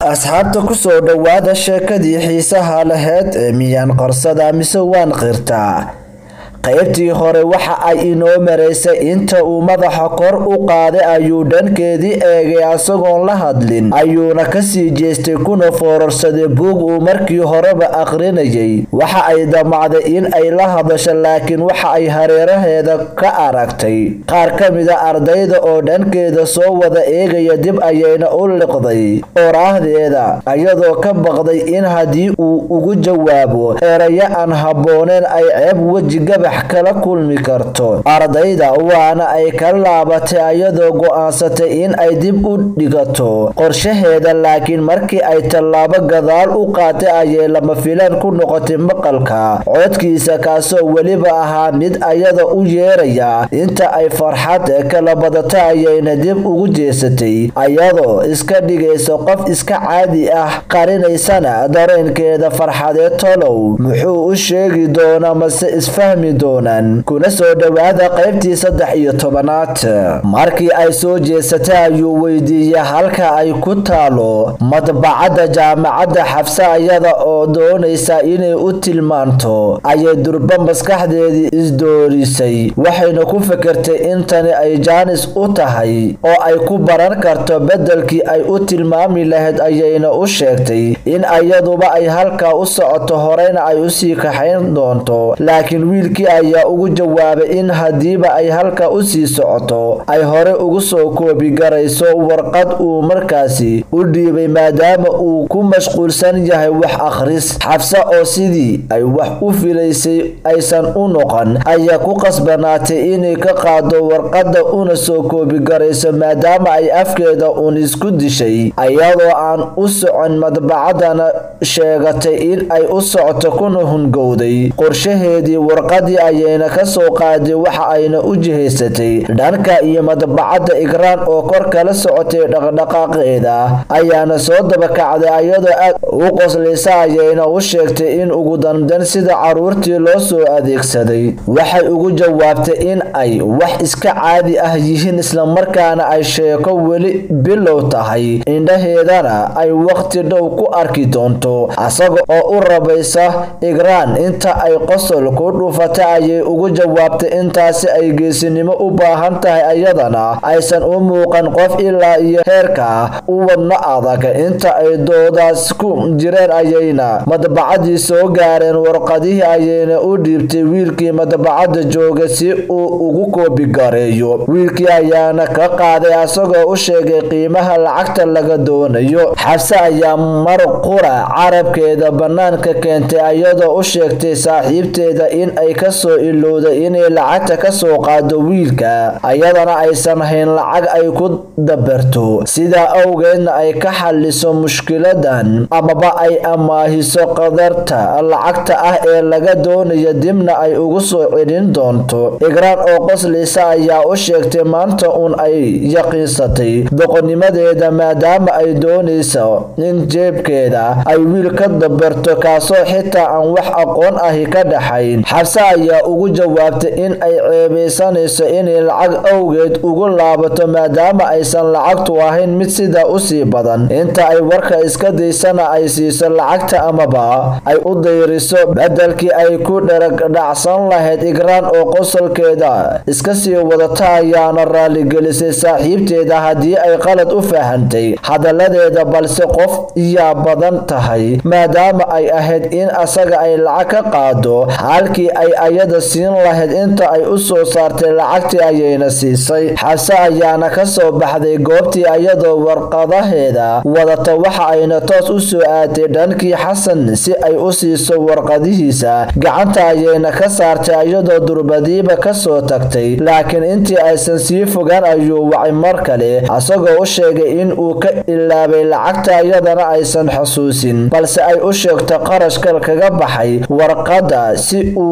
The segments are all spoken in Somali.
asxaabta kusoo dhowaada sheekadii xiisaha laheyd ee miyaan qorsada mise waan qirtaa qaybtii hore waxa ay inoo maraysay inta uu madaxa kor u qaaday ayuu dhankeedii eegay asagoon la hadlin ayuuna kasii jeestay kuna foorarsaday buug uu markii horeba aqrinayay waxa ay damacday in ay la hadasho laakiin waxa ay hareeraheeda ka aragtay qaar ka mida ardayda oo dhankeeda soo wada eegaya dib ayayna u liqday oraahdeeda iyadoo ka baqday in haddii uu ugu jawaabo erayo aan habbooneen ay ceeb weji gabax kala kulmi karto ardayda waana ay ka laabatay iyadoo go-aansatay in ay dib u dhigato qorshaheeda laakiin markii ay tallaabo gadaal u qaatay ayay lama filaan ku noqotay maqalka codkiisa kaasoo weliba ahaa mid ayada u yeeraya inta ay farxad kala badata ayayna dib ugu jeesatay ayadoo iska dhigaysa qof iska caadi ah qarinaysana dareenkeeda farxadeed tolow muxuu u sheegi doonaa mase isfahmi doonaan kuna soo dhowaada qaybtii saddex iyo tobanaad markii ay soo jeesatay ayuu weydiiyey halka ay ku taalo madbacadda jaamacadda xabse ayada oo doonaysa inay u tilmaanto ayay durba maskaxdeedii isdoorisay waxayna ku fikirtay in tani ay jaanis u tahay oo ay ku baran karto beddelkii ay u tilmaami lahayd ayayna u sheegtay in ayaduba ay halkaa u socoto horeyna ay usii kaxayn doonto laakiin wiilkii ayaa ugu jawaabay in haddiiba ay halka usii socoto ay hore ugu soo koobigarayso warqad uu markaasi u dhiibay maadaama uu ku mashquulsan yahay wax akhris xabse oo sidii ay wax u filaysay aysan u noqon ayaa ku qasbanaatay inay ka qaado warqadda una soo koobigarayso maadaama ay afkeeda uun isku dishay iyadoo aan u socon madbacadana sheegatay in ay u socoto kuna hungowday qorshaheedii warqadii ayayna ka soo qaaday waxa ayna u jihaysatay dhanka iyo madbacadda igraan oo kor kala socotay dhaqdhaqaaqeeda ayaana soo dabakacday iyadoo aad u qoslaysa ayayna u sheegtay in ugu dambeyn sida caruurtii loo soo adeegsaday waxay ugu jawaabtay in ay wax iska caadi ah yihiin islamarkaana ay sheeko weli bilow tahay indhaheedana ay waqti dhow ku arki doonto asaga oo u rabaysa igraan inta ay qosol ku dhufatay ayay ugu jawaabtay intaasi ay geesinimo u baahan tahay iyadana aysan u muuqan qof ilaa iyo heerka u wadno adag inta ay doodaas ku jireen ayayna madbacadii soo gaareen warqadihii ayayna u dhiibtay wiilkii madbacadda jooga si uu ugu koobigareeyo wiilkii ayaana ka qaaday asagoo u sheegay qiimaha lacagta laga doonayo xabse ayaa mar qura carabkeeda bannaanka keentay iyadoo u sheegtay saaxiibteeda in ay kasoo ilowday inay lacagta ka soo qaado wiilka ayadana aysan hayn lacag ay ku dabarto sidaa awgeedna ay ka xaliso mushkiladan amaba ay amaahiso qadarta lacagta ah ee laga doonayo dibna ay ugu soo celin doonto igraan oo qoslaysa ayaa u sheegtay maanta uun ay yaqiinsatay doqonnimadeeda maadaama ay doonayso in jeebkeeda ay wiil ka dabarto kaasoo xitaa aan wax aqoon ahi ka dhaxayn xabse ayaa ugu jawaabtay in ay ceebaysanayso inay lacag awgeed ugu laabato maadaama aysan lacagtu ahayn mid sidaa usii badan inta ay warka iska daysana ay siiso lacagta amaba ay u dayriso bedelkii ay ku dharagdhacsan lahayd igraan oo qosolkeeda iska sii wadata ayaana raaligelisay saaxiibteeda haddii ay qalad u fahantay hadaladeeda balse qof iyaa badan tahay maadaama ay ahayd in asaga ay lacag ka qaado halkii ay ayada siin lahayd inta ay u soo saartay lacagtii ayayna siisay xabse ayaana ka soo baxday goobtii ayadoo warqadaheeda wadata waxa ayna toos u soo aatay dhankii xasan si ay u siiso warqadihiisa gacanta ayayna ka saartay iyadoo durbadiiba kasoo tagtay laakiin intii aysan sii fogaan ayuu wacay mar kale asagoo u sheegay in uu ka ilaabay lacagta iyadana aysan xusuusin balse ay u sheegto qarashka kaga baxay warqadda si uu ugu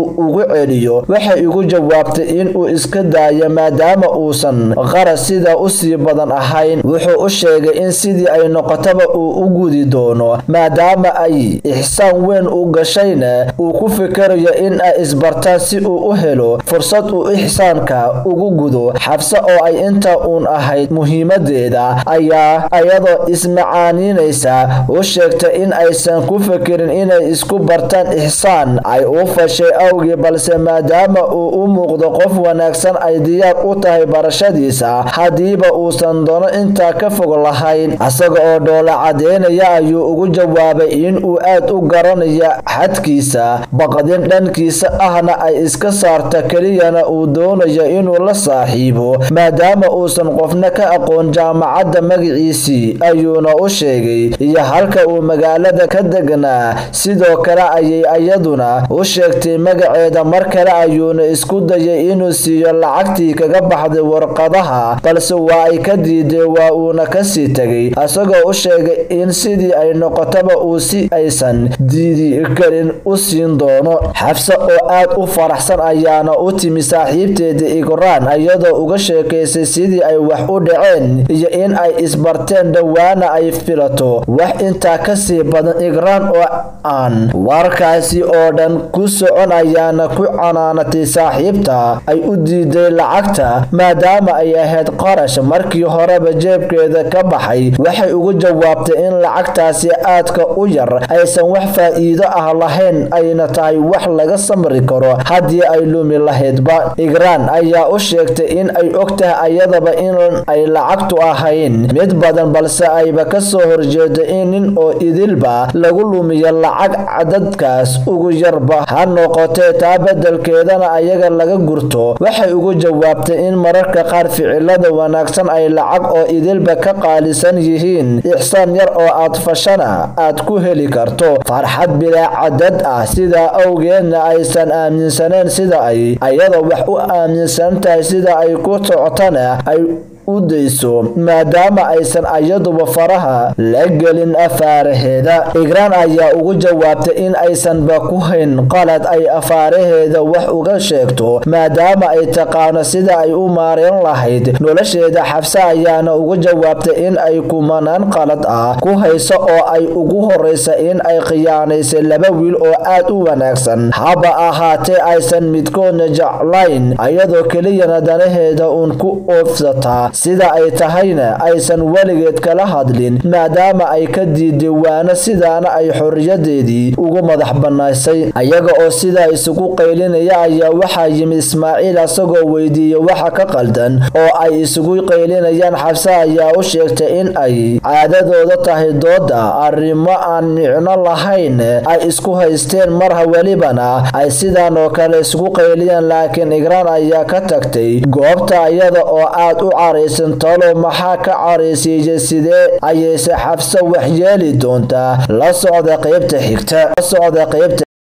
celiyo waxay igu jawaabtay inuu iska daayo maadaama uusan qaras sida usii badan ahayn wuxuu u sheegay in sidii ay noqotaba uu u gudi doono maadaama ay ixsaan weyn u gashayna uu ku fikirayo in ay isbartaan si uu u helo fursad uu ixsaanka ugu gudo xabse oo ay inta uun ahayd muhiimadeeda ayaa ayadoo ismacaaniinaysa u sheegtay in aysan ku fikirin inay isku bartaan ixsaan ay u fashay awgii balse maadaama uu u muuqdo qof wanaagsan ay diyaar u tahay barashadiisa haddiiba uusan doono intaa ka fog lahayn isaga oo dhoola cadeynaya ayuu ugu jawaabay inuu aad u garanayo xadkiisa baqdin dhankiisa ahna ay iska saarta keliyana uu doonayo inuu la saaxiibo maadaama uusan qofna ka aqoon jaamacadda magaciisii ayuuna u sheegay iyo halka uu magaalada ka degnaa sidoo kale ayay iyaduna u sheegtay magaceeda mar kale ayuuna isku dayay inuu siiyo lacagtii kaga baxday warqadaha balse waa ay ka diiday waa uuna kasii tegay isagoo u sheegay in sidii ay noqotaba uu si aysan diidi karin u siin doono xabse oo aad u faraxsan ayaana u timi saaxiibteeda igraan iyadoo uga sheekaysay sidii ay wax u dhaceen iyo in ay isbarteen dhowaana ay filato wax intaa kasii badan igraan oo aan warkaasi oo dhan ku socon ayaana ku canaanatay saaxiibta ay u diiday lacagta maadaama ay ahayd qarash markii horeba jeebkeeda ka baxay waxay ugu jawaabtay in lacagtaasi aadka u yar aysan wax faa'iido ah lahayn ayna tahay wax laga samri karo haddii ay lumi lahaydba igraan ayaa u sheegtay in ay og tahay ayadaba in ay lacagtu ahayn mid badan balse ayba kasoo horjeedo in nin oo idilba lagu lumiyo lacag cadadkaas ugu yarba ha noqotee taa bedelkeedana ayaga laga gurto waxay ugu jawaabtay in mararka qaar ficilada wanaagsan ay lacag oo idilba ka qaalisan yihiin ixsaan yar oo aad fashana aad ku heli karto farxad bilaa cadad ah sidaa awgeedna aysan aaminsaneen sida ay ayadoo wax u aaminsan tahay sida ay ku socotana ay u dayso maadaama aysan ayaduba faraha la gelin afaaraheeda igraan ayaa ugu jawaabtay in aysanba ku hayn qalad ay afaaraheeda wax uga sheegto maadaama ay taqaano sida ay u maareen lahayd nolosheeda xabse ayaana ugu jawaabtay in ay kumanaan qalad ah ku hayso oo ay ugu horeysa in ay khiyaanaysay laba wiil oo aad u wanaagsan haba ahaatee aysan midkoodna jeclayn ayadoo keliyana danaheeda uun ku oofsataa sida ay tahayna aysan weligeed kala hadlin maadaama ay ka diiday waana sidaana ay xoriyadeedii ugu madax bannaysay ayaga oo sidaa isugu qaylinaya ayaa waxaa yimid ismaaciil asagoo weydiiyey waxa ka qaldan oo ay isugu qaylinayaan xabse ayaa u sheegtay in ay caadadooda tahay dooda arrimo aan micno lahayn ay isku haysteen marha welibana ay sidaan oo kale isugu qayliyaan laakiin igraan ayaa ka tagtay goobta iyada oo aad u caraysan talo maxaa ka caraysiiyey sidee ayayse xabse wax yeeli doontaa la socda qaybta xigta